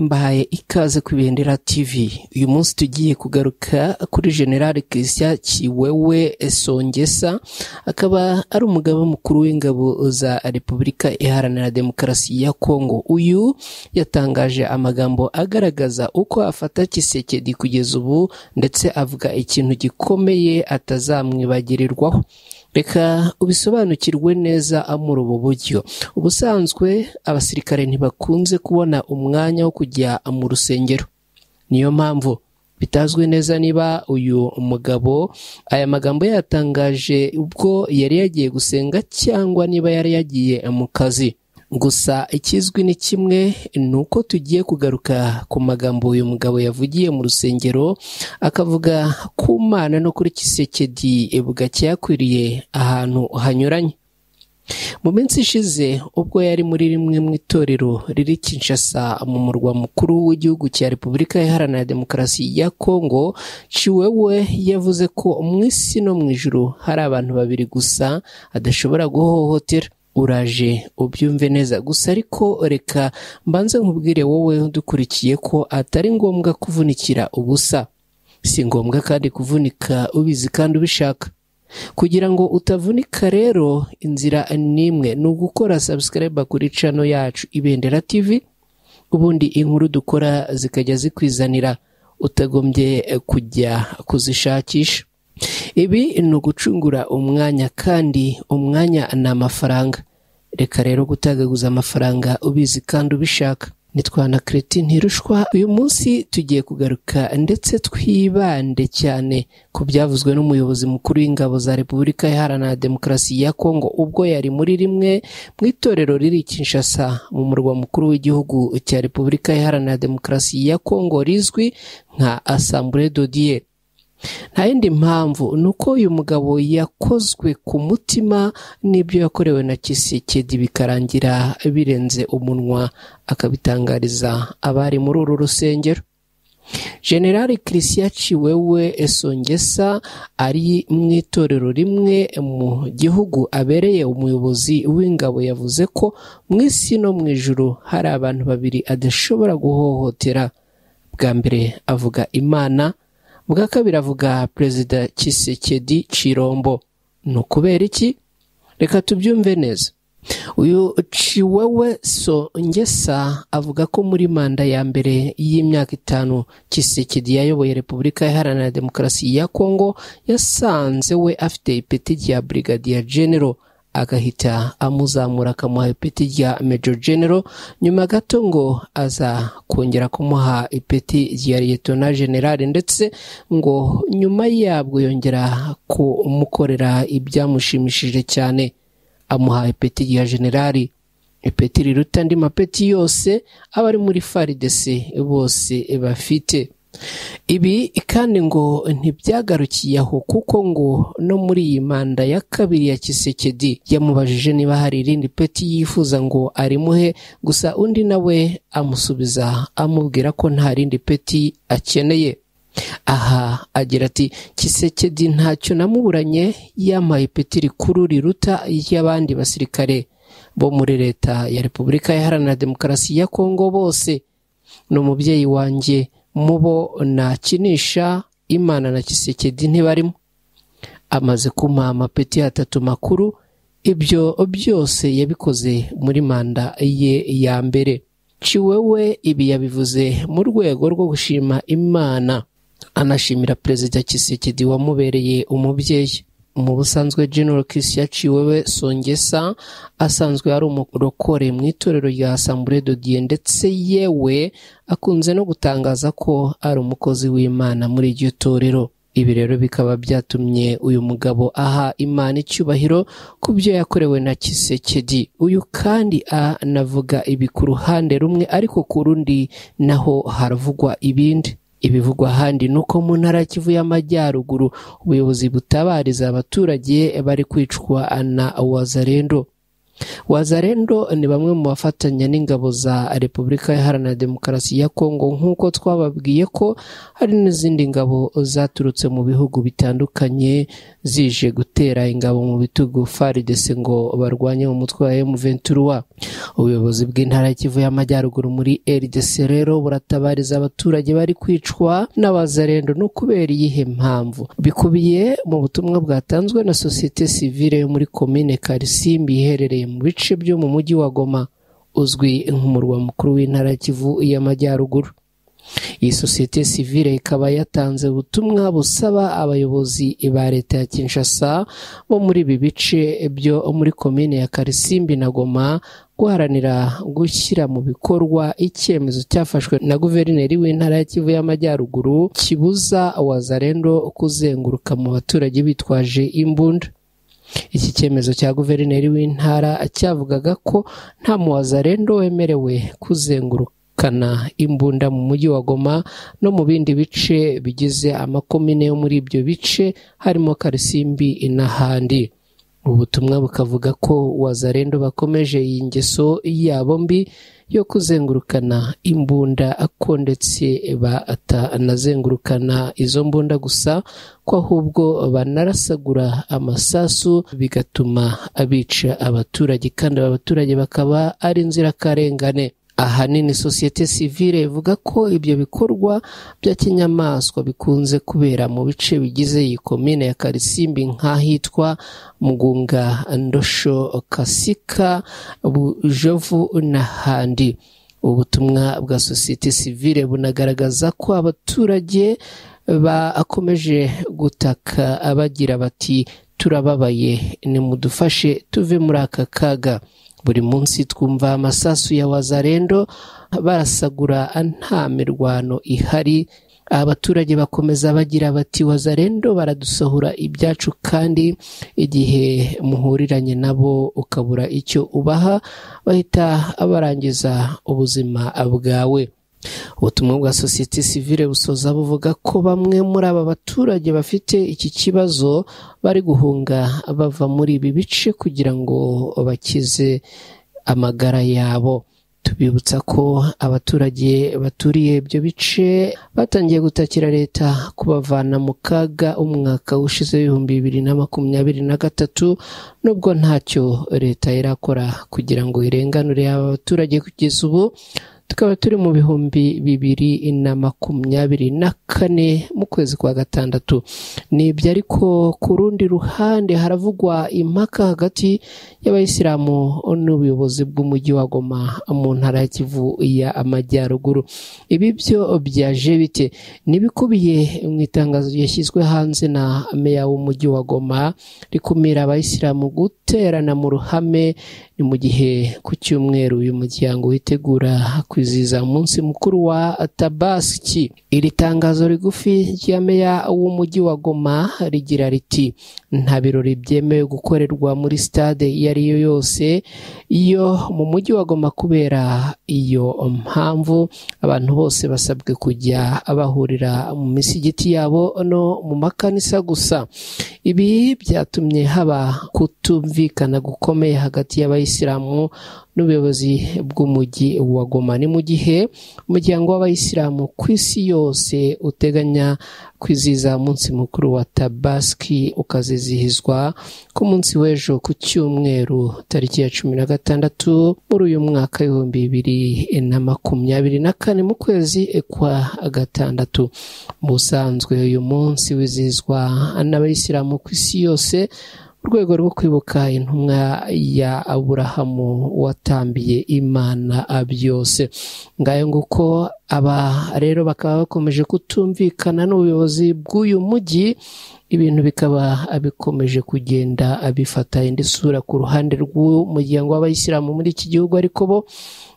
mbahaye ikaze ku ibendera tv uyu munsi tugiye kugaruka kuri general christian kiwewe songesa akaba ari umugaba mukuru w'ingabo za repubulika iharanira demokarasi ya kongo uyu yatangaje amagambo agaragaza uko afata kisekedi kugeza ubu ndetse avuga ikintu gikomeye atazamwibagirirwaho reka ubisobanukirwe neza muri ubu buryo ubusanzwe abasirikare ntibakunze kubona umwanya wo kujya mu rusengero niyo mpamvu bitazwi neza niba uyu mugabo aya magambo yatangaje ubwo yari yagiye gusenga cyangwa niba yari yagiye mu kazi gusa ikizwi ni kimwe ni uko tugiye kugaruka ku magambo uyu mugabo yavugiye mu rusengero akavuga ku mana no kuri kisekedi bugake yakwiriye ahantu hanyuranye mu minsi ishize ubwo yari muri rimwe mu itorero riri Kinshasa mu murwa mukuru w'igihugu cya repubulika iharanira demokarasi ya kongo ciwewe yavuze ko mu isi no mu ijoro hari abantu babiri gusa adashobora guhohotera uraje ubyumve neza gusa ariko reka mbanze nkubwire wowe dukurikiye ko atari ngombwa kuvunikira ubusa si ngombwa kandi kuvunika ubizi kandi ubishaka kugira ngo utavunika rero inzira ni imwe ni ugukora sabusikariba kuri cano yacu ibendera tv ubundi inkuru dukora zikajya zikwizanira utagombye kujya kuzishakisha ibi ni ugucungura umwanya kandi umwanya ni amafaranga reka rero gutagaguza amafaranga ubizi kandi ubishaka nitwana kereti ntirushwa uyu munsi tugiye kugaruka ndetse twibande cyane ku byavuzwe n'umuyobozi mukuru w'ingabo za repubulika iharanira demokarasi ya kongo ubwo yari muri rimwe mu itorero riri kinshasa mu murwa mukuru w'igihugu cya repubulika iharanira demokarasi ya kongo rizwi nka asambure dodiye nta yindi mpamvu ni uko uyu mugabo yakozwe ku mutima n'ibyo yakorewe na kisekedi bikarangira birenze umunwa akabitangariza abari muri uru rusengero generali christian ciwewe esongesa ari mu itorero rimwe mu gihugu abereye umuyobozi w'ingabo yavuze ko mu isi no mu ijoro hari abantu babiri adashobora guhohotera bwa mbere avuga imana bwa kabiri avuga perezida kisekedi cirombo ni ukubera iki reka tubyumve neza uyu ciwewe songesa avuga ko muri manda ya mbere y'imyaka itanu kisekedi yayoboye repubulika iharanira demokarasi ya kongo yasanze we afite ipeti rya brigadier general agahita amuzamura akamuha ipeti rya Major General nyuma gato ngo aza kongera kumuha ipeti rya Lieutenant General ndetse ngo nyuma yabwo yongera kumukorera ibyamushimishije cyane amuha ipeti rya General ipeti riruta andi mapeti yose abari muri FARDC bose bafite ibi kandi ngo ntibyagarukiye aho kuko ngo no muri iyi manda ya kabiri ya kisekedi yamubajije niba hari irindi peti yifuza ngo arimuhe gusa undi nawe amusubiza amubwira ko nta rindi peti akeneye aha agira ati kisekedi ntacyo namuburanye yampaye ipeti rikuru riruta y'abandi basirikare bo muri leta ya repubulika iharanira demokarasi ya kongo bose ni umubyeyi wanjye mubo nakinisha imana na kisekedi ntibarimo amaze kumuha amapeti atatu makuru ibyo byose yabikoze muri manda ye ya mbere ciwewe ibi yabivuze mu rwego rwo gushima imana anashimira perezida kisekedi wamubereye umubyeyi mu busanzwe general christian ciwewe songesa asanzwe ari umurokore mu itorero rya asambure dodiye ndetse yewe akunze no gutangaza ko ari umukozi w'imana muri iryo torero ibi rero bikaba byatumye uyu mugabo aha imana icyubahiro ku byo yakorewe na kisekedi uyu kandi anavuga ibi ku ruhande rumwe ariko ku rundi naho haravugwa ibindi ibivugwa ahandi ni uko mu ntara kivu y'amajyaruguru ubuyobozi butabariza abaturage bari kwicwa na wazarendo wazarendo ni bamwe mu bafatanya n'ingabo za repubulika iharanira demokarasi ya kongo nk'uko twababwiye ko hari n'izindi ngabo zaturutse mu bihugu bitandukanye zije gutera ingabo mu bitugu faridese ngo barwanye umutwe wa emuventura ubuyobozi bw'intara y'ikivu y'amajyaruguru muri rdc rero buratabariza abaturage bari kwicwa n'abazarendo no kubera iyihe mpamvu bikubiye mu butumwa bwatanzwe na sosiyete sivile yo muri komine karisimbi iherereye mu bice byo mu mujyi wa goma uzwi nk'umurwa mukuru w'intara ya kivu y'amajyaruguru iyi sosiyete sivile ikaba yatanze ubutumwa busaba abayobozi ba leta ya kinshasa bo muri ibi bice byo muri komine ya karisimbi na goma guharanira gushyira mu bikorwa icyemezo cyafashwe na guverineri w'intara ya kivu y'amajyaruguru kibuza wazarendo kuzenguruka mu baturage bitwaje imbunda iki cyemezo cya guverineri w'intara cyavugaga ko nta muwazarendo wemerewe kuzengurukana imbunda mu mujyi wa goma no mu bindi bice bigize amakomine yo muri ibyo bice harimo karisimbi n'ahandi ubutumwa bukavuga ko wazarendo bakomeje iyi ngeso yabo mbi yo kuzengurukana imbunda ko ndetse batanazengurukana izo mbunda gusa ko ahubwo banarasagura amasasu bigatuma abica abaturage kandi aba baturage bakaba ari inzirakarengane ahanini sosiyete sivile ivuga ko ibyo bikorwa bya kinyamaswa bikunze kubera mu bice bigize iyi komine ya karisimbi nk'ahitwa mugunga ndosho kasika bujovu n'ahandi ubutumwa bwa sosiyete sivile bunagaragaza ko abaturage bakomeje gutaka bagira bati turababaye nimudufashe tuve muri aka kaga buri munsi twumva amasasu ya wazarendo barasagura nta mirwano ihari abaturage bakomeza bagira bati wazarendo baradusohora ibyacu kandi igihe muhuriranye nabo ukabura icyo ubaha bahita barangiza ubuzima bwawe ubutumwa bwa sosiyete sivile busoza buvuga ko bamwe muri aba baturage bafite iki kibazo bari guhunga bava muri ibi bice kugira ngo bakize amagara yabo tubibutsa ko abaturage baturiye ibyo bice batangiye gutakira leta kubavana mu kaga umwaka ushize w'ibihumbi bibiri na makumyabiri na gatatu nubwo ntacyo leta irakora kugira ngo irenganure aba baturage kugeza ubu tukaba turi mu bihumbi bibiri na makumyabiri na kane mu kwezi kwa gatandatu ni ibyo ariko ku rundi ruhande haravugwa impaka hagati y'abayisilamu n'ubuyobozi bw'umujyi wa goma mu ntara ya kivu ya amajyaruguru ibi byo byaje bite n'ibikubiye mu itangazo ryashyizwe hanze na meya w'umujyi wa goma rikumira abayisilamu guterana mu ruhame ni mu gihe ku cyumweru uyu muryango witegura kwizihiza umunsi mukuru wa tabasiki iri tangazo rigufi rya meya w'umujyi wa goma rigira riti nta birori byemewe gukorerwa muri sitade iyo ari yo yose iyo mu mujyi wa goma kubera iyo mpamvu abantu bose basabwe kujya bahurira mu misigiti yabo no mu makanisa gusa ibi byatumye haba kutumvikana gukomeye hagati y'abayisilamu n'ubuyobozi bw'umujyi wa goma ni mu gihe umuryango w'abayisilamu ku isi yose uteganya kwizihiza umunsi mukuru wa tabaski ukazizihizwa ku munsi w'ejo ku cyumweru tariki ya cumi na gatandatu muri uyu mwaka ibihumbi bibiri na makumyabiri na kane mu kwezi kwa gatandatu busanzwe uyu munsi wizihizwa n'abayisilamu ku isi yose urwego rwo kwibuka intumwa ya aburahamu watambiye imana byose ngayo nguko aba rero bakaba bakomeje kutumvikana n'ubuyobozi bw'uyu mujyi ibintu bikaba bikomeje kugenda bifata indi sura ku ruhande rw'umuryango w'abayisilamu muri iki gihugu ariko bo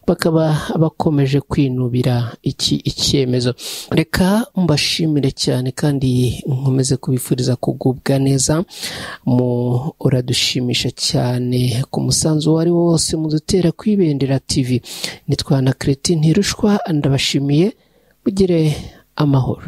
bakaba bakomeje kwinubira iki icyemezo reka mbashimire cyane kandi nkomeze kubifuriza kugubwa neza muradushimisha cyane ku musanzu uwo ari wo wose mudutera kwibendera tv nitwana kereti ntirushwa ndabashimiye mugire amahoro